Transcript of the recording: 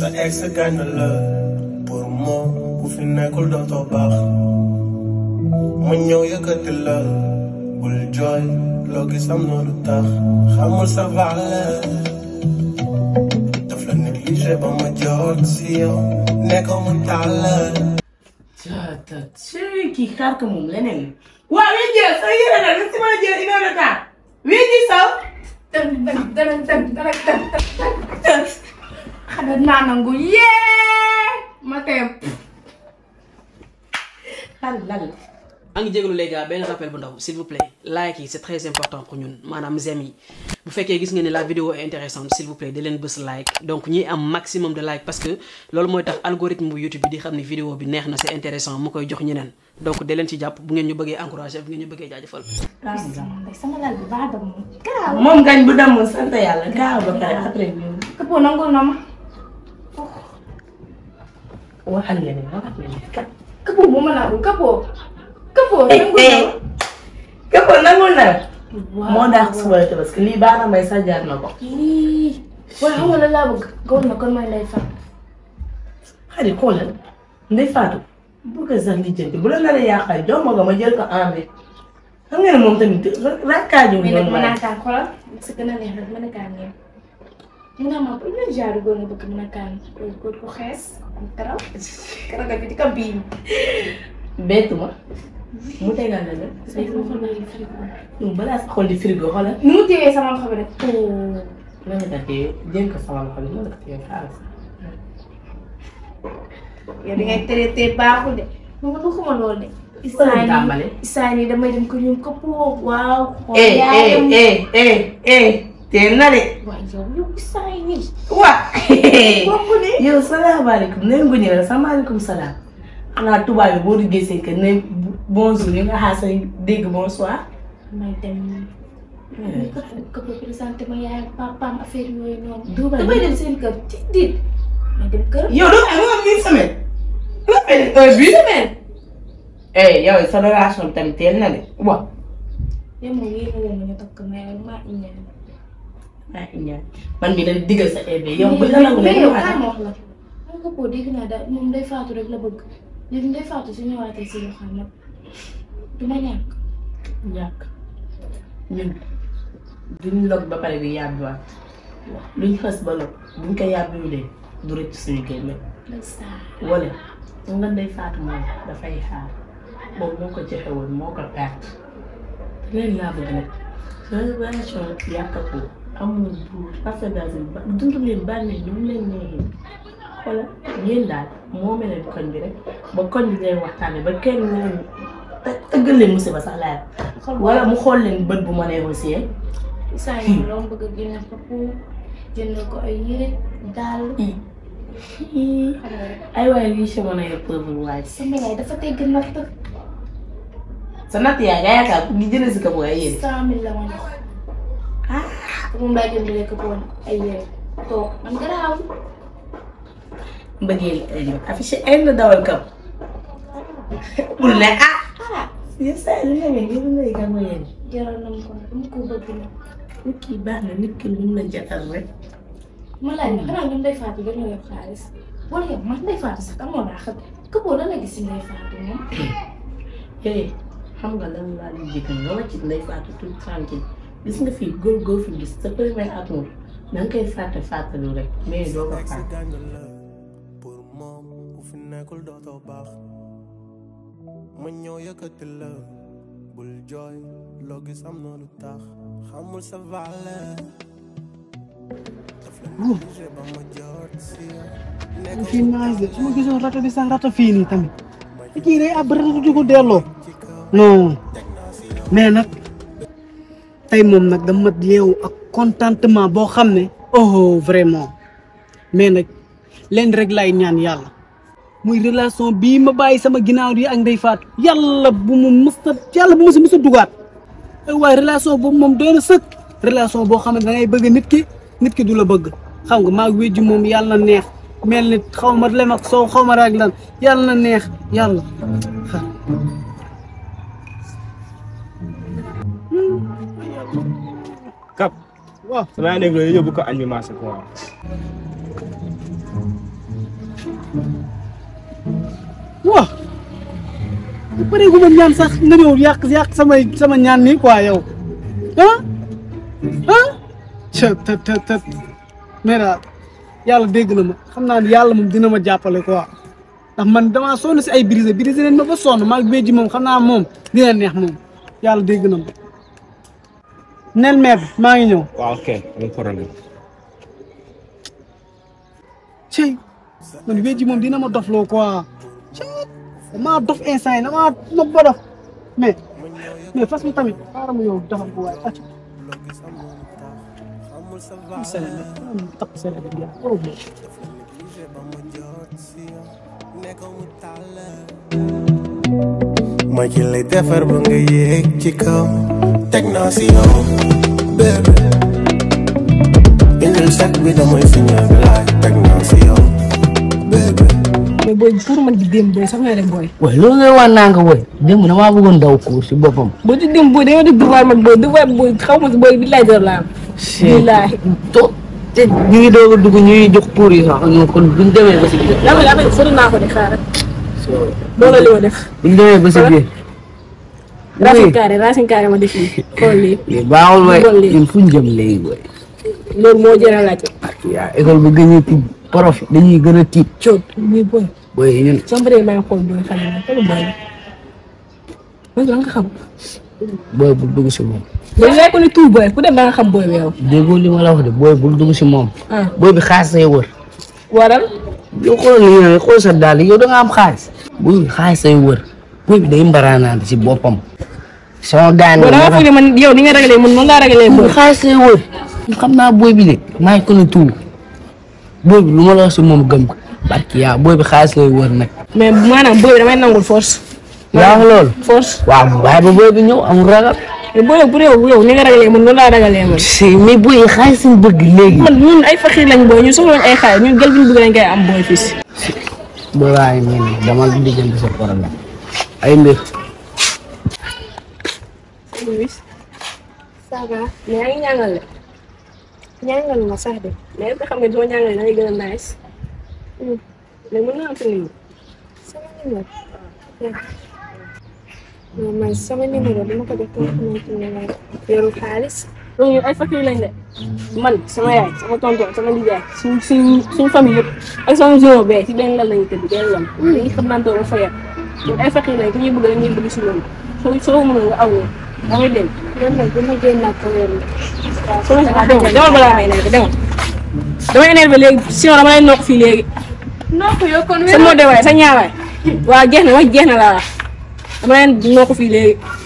sa ex gaañ na la pour moom bu fi nekkul dootoo baax ma ñëw yëkkati la bul jooy loo gis am na lu tax xamul sa valeur daf la négligé ba ma jot si yow nekkoo mu tàllal Tata chéri kii xaar ko moom leneen la. waaw wi jël sa yére nag li si mën a jël une heure de temps. wi ji saw. tën tën tën tën tën tën tën xanaa naa nangu yee ma tey lan lan la. maa ngi jégalu les gars benn rappel bu ndaw s'il vous plaît like yi c'est très important pour ñun maanaam j'aime yi bu fekkee gis nga ne la vidéo est intéressante s'il vous plaît di leen bës like donc ñi am maximum de like parce que loolu mooy tax algorithme bu YouTube bi di xam ne vidéo bi neex na c'est intéressant mu koy jox ñeneen donc da leen ci jàpp bu ngeen ñu bëggee encourager bu ngeen ñu bëggee jaajëfal. sama lal bi baax dam moom garaaw moom gañ bu demoon sant yàlla gaaw ba pare après ñu këppoo nangul na ma waxal leneen waxal leneen kat. këppoo bu ma nangul këppoo këppoo nangul na ma képp nangul na. moo daax suba la parce que lii baax na may sax jaar na ko. lii waaye xam nga la laa bëgg gawul na kon may lay fan xarit xoolal ndey Fatou bu ko sax lijjanti bu la nar a yàqal jox ma ko ma jël ko enlevé xam nga ne moom tamit rakkaaju mais nag noonu mën naa waaye. kaan xoolal parce que gën a neex rek mën a kaan ngeen mu ne ma premier genre góor nga bëgg mën a kaan góor ko xees am karaw karaw bi di ko biim bettu ma mu tegal la la. say sama xol bari frigo ñun balaa sa xol di frigo xoolal. ni mu téyee sama loxo bi rek oh lan la ko téye jéem ko sama loxo bi lan la ko téye xaalis. yow di ngay traité baaxul de moom man waxuma loolu de. Fële tàmbale. isaan yi damay dem ko ñoom këppoo waaw. xool eh yaayam eh eh eh eh teel na de. waaye yow yow isaan yi. waa. bokk ne. yow salaamaaleykum nee nga ñëw salaamaaleykum salaam. xanaa tubaab bi boo duggee seen kër ne bonjour yi nga xaar sa dégg bonsoir. may dem. ñu këpp këpp présenté ma yaay ak papaam affaire yooyu noonu. Duubal damay dem seen kër ci dit may dem kër. yow doo am nga am une semaine. nga fay def un but. semaine. eh yow sa relation bi tamit teel na de waaw. yow moom yéen a leen ñu takk mais yow maa ñaan. ah ñaan man mii dañ digal sa EB yow bu la nangu mais ne yow ma kaay ma wax la. xam nga koo dégg naa daal moom day faatu rek la bëgg léegi day faatu su ñëwaatee si yoo xam nag du ma ñàkk. ñàkk ñun duñ log ba pare di yàbbiwaat luñ xës ba log buñ ko yàbbiwulee du rëcc suñu génne ndeysaan. wala mu nga day faatu moom dafay xaar boobu moo ko joxe woon moo ko perte leen laa bëgg nag sa relation yàqatu amul bu rafetage ba dund leen bànneex ñu mu leen neexee wala yéen daal moo mel leen koñ bi rek ba koñ bi ngay waxtaane ba kenn ñu leen të- tëggal leen musiba sax laay xol wala mu xool leen bët bu ma négocier saa yi loo bëgg a génne ko pour jënd ko ay yére daal xam nga rek ay waaye lii si mën a yor pauvre waaye sama yaay dafa tegg natt sa natt yaa nga yaakaar gi jënd si ko bu ay yéen cent mille la ma jox ah te moom laa jëndalee ko woon ay yére toog man garaaw mbëggeel affiché ay na dawal kam bul ne ah ah yéen saa yi lu ne ngeen ngeen lay gàmmu yéen jaral na ma ko nag dama ko bëgg nag nit ki baax na nit ki lu mu la jatal rek ma laaj ne xanaa ñoom day faatu dañoo yor xaalis wala yow man day faatu sax amoon naa xam këppoo lan la gis si day faatu moom eh xam nga lan laa di jëkkal nga wàcc lay faatu tout tranquille gis nga fii góor góor fi gis sa premier amour da nga koy fàtte fàttalu rek mais doo ko ex fàtte gaañ na la pour moom bu fi nekkul dootoo baax ma ñëw yëkkati la bul jooy loo gis am na lu tax xamul sa valeur daf la négligé ba ma jot si yow nekkoo fii naaj de su ma gisoon rato bi sax rato fii nii tamit te kii day ab rato di ko delloo non mais nag tey moom nag dama yeewu ak contentement boo xam ne oh vraiment mais nag leen rek lay ñaan yàlla muy relation bii ma bàyyi sama ginnaaw yi ak Ndeye Fatou yàlla bu mu mës a yàlla bu mu si mës a dugaat ay waaye relation boobu moom doy na sëkk relation boo xam ne da ngay bëgg nit ki nit ki du la bëgg xam nga maa wéjji moom yàlla na neex mel ni xaw ma lem ak soow xaw ma raag lan yàlla na neex yàlla xam Kap waaw sama yaa nekk loolu yóbbu ko añ bi marché quoi waaw bu paree gu ma ñaan sax nga ñëw yàq yàq samay sama ñaan nii quoi yow ah ah ca te te te mais daal yàlla dégg na ma xam naa ne yàlla moom dina ma jàppale quoi ndax man damaa sonn si ay brisé brisé leen ma ba sonn maa ngi ji moom xam naa moom dina neex moom yàlla dégg na ma nel meer bi maa ngi ñëw waaw ok amul problème. cey man wéji moom dina ma dof loo quoi cey damaa dof instant yi damaa nopp ba dof mais mais fas mi tamit xaaral ma ñëw defal ko waaye acc takk sele bi ya oh bon ma ci lay defar ba nga yéeg ci kaw teg naa si yow bébé indil sac bi damay signal bi laay teg naa si yow bébé mais booy pour man di démb booy sax nga def booy. waaye loolu ngay wax naa nga woy démb damaa bëggoon daw cours si boppam. boo ci démb booy dañoo def devoir mag booy devoir booy xaw ma si booy bi laaj la am. billaahi. to te ñu ngi doog a dugg ñuy jox cours yi sax ñun kon buñ demee ba si biir. yaa ngi lay sori naa ko de xaaral. loolu la li ma def. buñ demee ba si biir. racine carré racine carré ma def lii xool lii. lii baaxul waay Bon lii. ñun fuñ jëm léegi waay. loolu moo jëra laajte. ak yaa école bu gën a tiit prof yi dañuy gën a tiit. coot muy booy. booy ñun sama bëre maa ngi xool booy xale yi xoolu booy bi. booy bi da nga xam. booy bul dugg si moom. booy yaay ko ni tout booy ku dem da nga xam booy bi yow. déggoo li ma la wax de booy bul dugg si moom. ah booy bi xaalis say wër. waral. yow xoolal li nga xool sa daal yow da nga am xaalis. booy bi xaalis say wër. booy bi day mbaraanaante si boppam. sama gaan boo da nga foog ne man yow ni nga ragalee man noonu laa ragalee booy booy. bi xaalis say wër. xam naa booy bi de maa ngi ko ne tuut. booy bi lu ma la wax si moom gëm ko. barki yaa booy bi xaalis lay wër nag. mais maanaam booy bi damay nangul force. yaa wax loolu. force. waaw waaye ba booy bi ñëw amul ragal. mais booy bu yow yow ni nga ragalee man noonu laa ragalee man. si mais booy yi xaalis lañ bëgg léegi. man ñun ay faxiir lañ booy ñun soxla ay xaay ñun gel bi ñu bëgg lañ koy am booy fii si. booy waaye nii nii dama di jënd sa problème. ay mbir. Luis. ça va mais yaa ngi ñàngal de. ñàngal ma sax de mais est-ce que xam nga soo ñàngalee da ngay gën a nice. mais mën naa am sa numéro. sama numéro non man sama numéro dama ko def koo xamante ne moom yoru xaalis donc ñun ay faxiir lañ de man sama yaay sama tonton sama nijaay suñ suñ suñ famille yëpp ak sama zone bee si benn lal lañu tëdd benn lal. dañuy xam naan toog fa yàq ñun ay faxiir lañ ku ñuy bëgg rek ñuy bëgg si loolu soo soo mënoon nga aw loolu da ngay dem. loolu nag dama génn ak ko yoru waaw soo leen ah dégg nga demal balaa may énervé demal damay énervé léegi sinon dama lay nokk fii léegi. noo ko yow kon sa moo de waay sa ñaawaay. waaw jeex na wax jeex na laa wax dama leen nokk fii léegi.